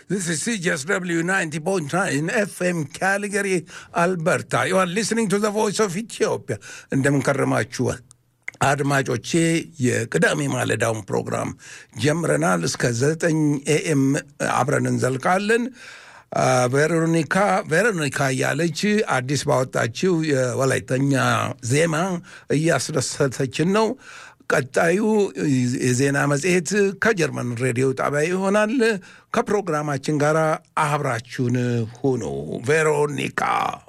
This is CJSW 90.9 FM Calgary, Alberta. You are listening to the voice of Ethiopia. እንደምን ከረማችሁ አድማጮቼ። የቅዳሜ ማለዳውን ፕሮግራም ጀምረናል። እስከ ዘጠኝ ኤኤም አብረን እንዘልቃለን። ቬሮኒካ ቬሮኒካ እያለች አዲስ ባወጣችው የወላይተኛ ዜማ እያስደሰተችን ነው። ቀጣዩ የዜና መጽሔት ከጀርመን ሬዲዮ ጣቢያ ይሆናል። ከፕሮግራማችን ጋር አብራችሁን ሁኑ። ቬሮኒካ